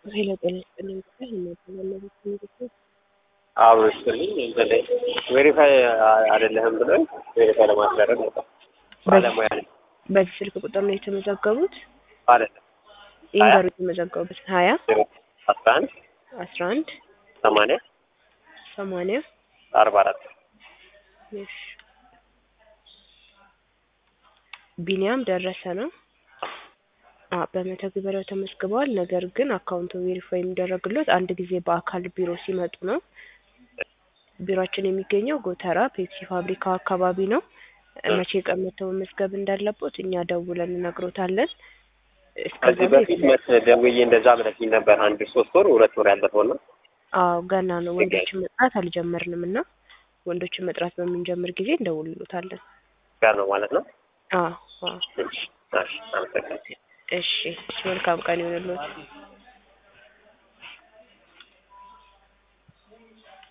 ኃይለ ጤና ይስጥልኝ ብቻ የማይተላለፉት ንግግር አዎ ይስጥልኝ እንትን ላይ ቬሪፋይ አይደለህም ብሎኝ ቬሪፋይ ለማስደረግ ነበር። ባለሙያ ነኝ በዚህ ስልክ ቁጥር ነው የተመዘገቡት? አይደለም ይንገሩ የተመዘገቡት ሀያ አስራ አንድ አስራ አንድ ሰማንያ ሰማንያ አርባ አራት እሺ ቢኒያም ደረሰ ነው። አ በመተግበሪያው ተመዝግበዋል። ነገር ግን አካውንቱ ቬሪፋይ የሚደረግለት አንድ ጊዜ በአካል ቢሮ ሲመጡ ነው። ቢሮአችን የሚገኘው ጎተራ ፔፕሲ ፋብሪካ አካባቢ ነው። መቼ ቀን መተው መመዝገብ እንዳለቦት እኛ ደውለን እንነግሮታለን። እስከዛ ከዚህ በፊት መስ ደውዬ እንደዛ ብለሽኝ ነበር። አንድ ሶስት ወር ሁለት ወር ያለፈው ነው። አዎ ገና ነው። ወንዶችን መጥራት አልጀመርንም እና ወንዶችን መጥራት በምንጀምር ጊዜ እንደውልሎታለን። ጋር ነው ማለት ነው። አዎ አዎ። እሺ፣ እሺ፣ አመሰግናለሁ። እሺ፣ መልካም ቀን ይሁንልዎት።